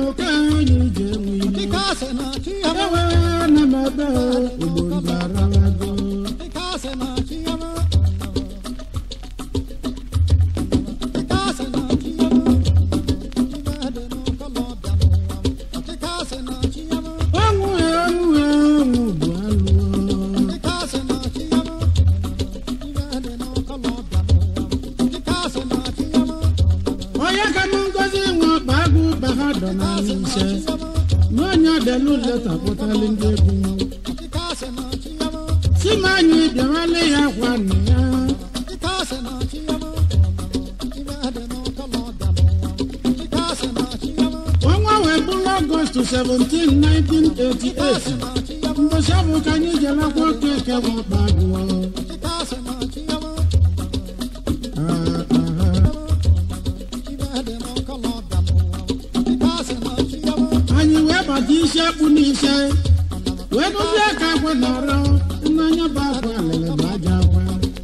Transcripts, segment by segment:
ka anyị ji enwe ile ewe na m ebe igbo ndị aralago ọnwụ ya ọnwụ ya ọnwụ bụ alụọ onye ka m ngozi nwe ọkpa agụ ba ha dọ na ise na onye delu leta kpụtali ndị egwu si m anyị bịawale ya kwa nna ya ọnwa wee bụrụ ọgọst 17 1988 mbọchị bụ ka anyị jelakwa oke eke bụ ọkpa agụ Ah, ah. anyị wee bata isi akpụ n'ise wee dozie aka akwa na-arọ n'anya bụ akwa alele bụ aja akwa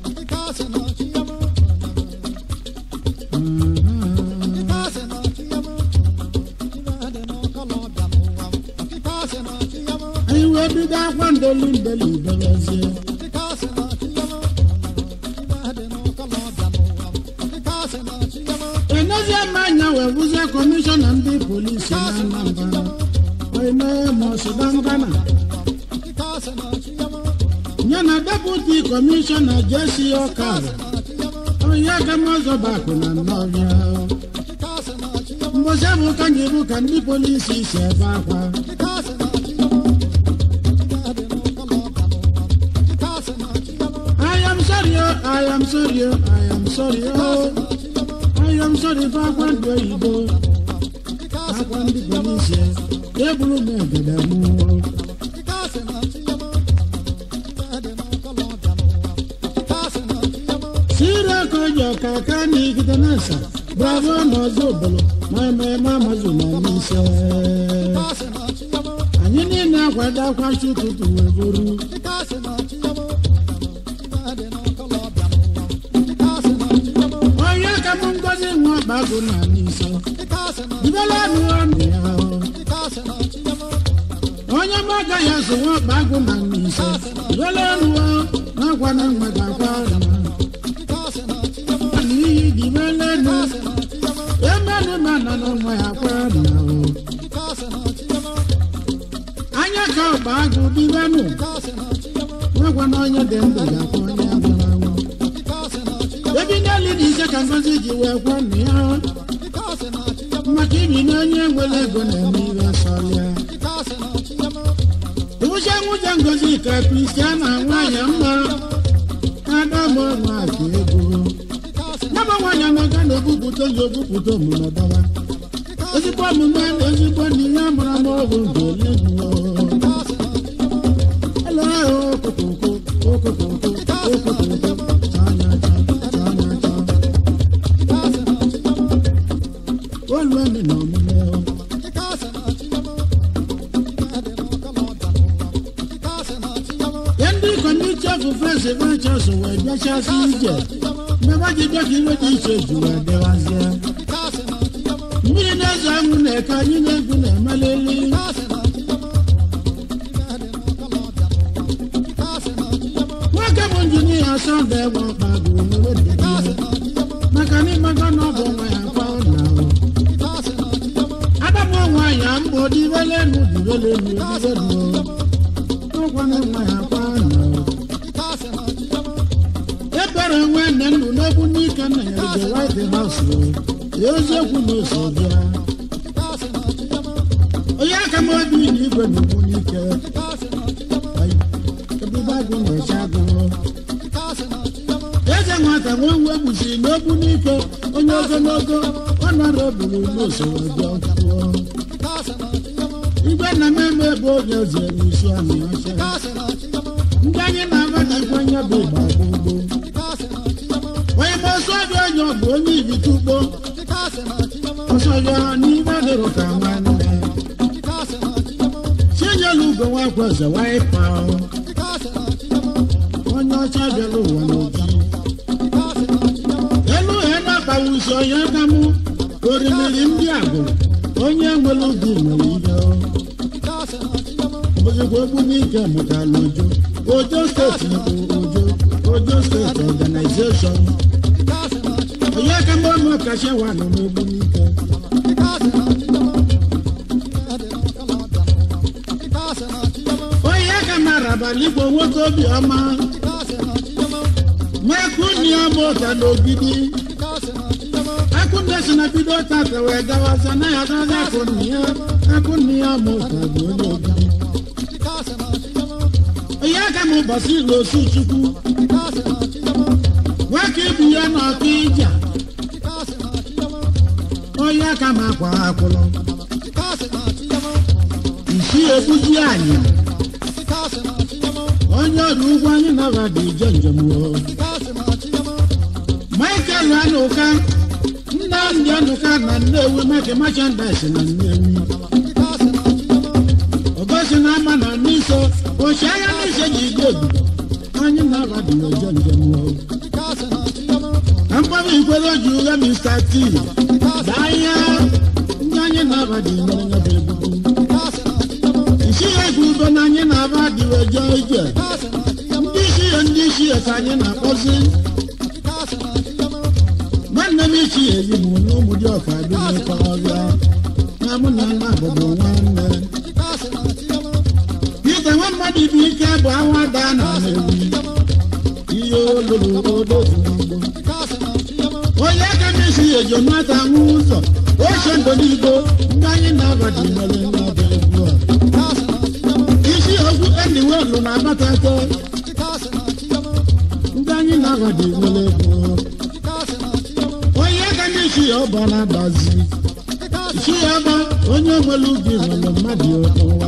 anyị wee bido akwa ndoli ndeli dobezie enezie m anya wee bụzie kọmishọna ndị polisi na anambra onye mọsụdangana ya na deputi kọmishọna jesi ọkara onye gamazọbakụ na nnọbịa mbọsị bụ ka anyị bụ ka ndị polisi si ebe akwa I am sorry, oh, I am sorry, oh, I am sorry, oh. I am sorry for akwa ndị oyibo akwa ndị polisi eburu m egede mụ sire kojo kaka n'igide nasa bravo n'ọzọ obolo ma ememe amazụ na n'ise anyị niile akwado akwachi ụtụtụ wee buru onye ka m ngozi nwa ọkpagụ na n'ise dibela nụọ nụ ya onye m agaghị azụ nwa ọkpagụ na n'ise dibela nụọ n'akwa na mmadụ akwa na n'ihi dibela nụ emenụ ma na n'ọnwa ya akwa na o anya ka ọkpagụ dibenụ nwekwa na onye dị ndụ ga-akwa onye nwụrụ anwụ ebi n'elu dị ise ka ngozi ji wee kwọ nna ya maka ibi na onye nwere ego na-eme ihe sọlịa ụcha nwụja ngozi ka kristiana nwanyị mma adamụ nwaka ego nyaba nwanyị amaka na-ebupụta ozi obupụta omume dọba ezigbo omume na ezigbo na ihe mara n'ọgwụ nke eluigwe elo ahụ okokoko okokoko okokoko chanya chanya olùwẹ̀mí nà ọmọ yẹn o. yẹn ndị kọmiti ọfụ frensi ventures wee bịachasị ije mmebe ji bịa ka iwe dị iche ju wee dịwazie mmiri na-ezo anwụ na-eke anyị na-egwu na-emeleli nwoke bụ injinia sọnde egbe ọkpa bụ onwe dị maka na ịmaga na ọ bụ nwa ya kwa ụlọ adamu nwanyị mbụ dibelenu dibelenu dibelenu ọkwana nwa ya kwa ụlọ ebere nwe nne nnu n'egwu n'ike nna ya the white house ya eziokwu na ose bịa onye aka m obi na igwe na ugwu n'ike ebube agụ na-eche agụ eze nwata nwe nwe gbusiri n'ogbu n'ike onye ogologo ọ nọrọ oburu n'usoro bịa kwuo igwe na mmemme ebe oge eze n'isi anyị ọcha ndị anyị na-aba na ikwenye bụ ịgba gbogbo onye ma ọsọ dị onye ọ bụ onye ibite ugbo ọsọ ya n'ime dịrụ ka nwanne chinyelu ugo nwakwa eze waipa onye ọcha bịara ụwa n'oji elu ha na-akpawa uso ya damụ orimiri ndị agbụrụ onye nwere obi nwere ihe ozugbo egbu n'ike mụtara ojo ojo steeti bụ ojo ojo steeti ọganizeshọn onye ka mgbe ụmụ kacha wa nọ n'egbu n'ike onye ka mara abalị igbo nwoke obiọma mekuni ọmụta n'ogidi akụnde si na bido tata wee gawaza na ya gaza akụnni ya akụnni ya ọmụta bụ onye ogidi onye ka m ụbọchị ilu osu chukwu nwoke ibu ya na ọkụ ija onye ka m akwa akwụlọ isi ebuzi anyị onye ọrụ ugwu anyị nabada ije njem o michael anụka nnamdị anụka na nnewi meke merchandise na nnewi ogosi na ama na n'iso ochi anya n'ise ji ije obodo anyị nabada ije njem o mkpọrọ ikwere ji ụgha mr t danya ndị anyị nabada inyere nyebe ebubo isi ya egwu udo na anyị na-aba adịwe jee ije ndị isi ya ndị isi ya ka anyị na-akpọzi nwanne m ichi ya eyi m na ụmụ dị ọka dị n'ịkọrọbịa na mụ na nna bụbụ nwanne ite nwa mmadụ ibe ike bụ awa daa na ewi ihe olulu odozi n'ugbo onye aka m isi ya ejo nwata nwa ụzọ oche ndo n'igbo ndị anyị na-abadị nwere n'ọba egwu a isi okwu enyiwelu na abatata ndị anyị na-abadị nwere egwu onye aka m isi ya ọba na-agbazi isi ya ọba onye nwere ubi nwere mmadụ ụwa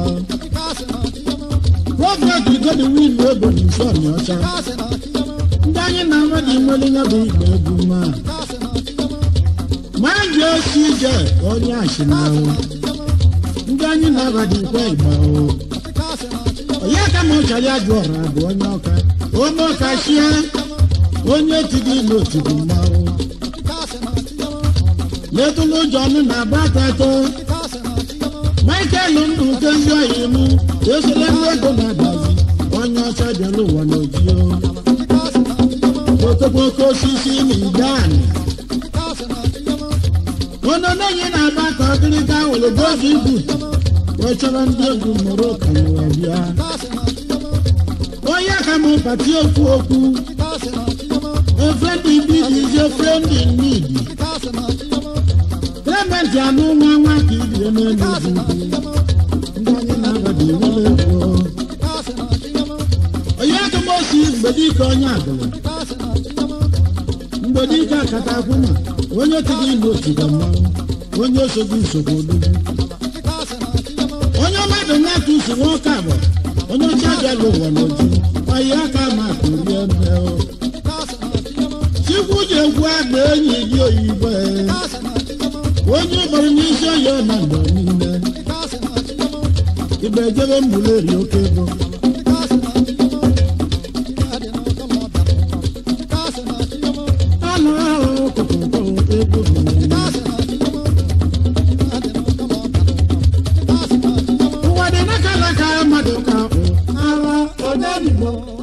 prọfet godwin ego na isi ọnya ọcha ndị anyị na-abadị nwere ya bụ igbe egwu ma ma ji osi ije onye ashịnahụ ndị anyị na-abadị nkwa igba o onye ka ma ọchara ajụ ọra bụ onye ọka onye ọka chie onye tiri ilu otiri mmanwụ letụlụ ụjọ ọnụ na abatatọ michael ndụ kezi oyi m esole ndị ego na-adazi onye ọcha bịara ụwa n'ojio okokoko osisi na idani ọnụ n'onye na-agba ka ọgịrịga were gozi ibu wee chọrọ ndị egwu mụrụ ka n'ụwa bịa onye ka mụ pati okwu okwu efendi bidi is a friend in need clement anụ nwa nwa ka ibie n'elu ugwu ndị anyị na-abadị nwere ego onye ka m osi mgbedike onye agụrụ mgbedike akata akwụna onye tiri ilu otiga mmanwụ onye osogbu nsogbu odogwu onye mmadụ na-atụ usu nwoke abụ onye ọcha bịala ụwa n'oju ọyị aka ma kụrie nne o chikwu ji egwu agba enyi gị oyibo onye gbara n'isi ọya na mgbe niile ibe ejebe mbuleri oke ego anụ ahụ kụkụkụ ego ụwa dị n'aka n'aka mmadụ ka ara onye igbo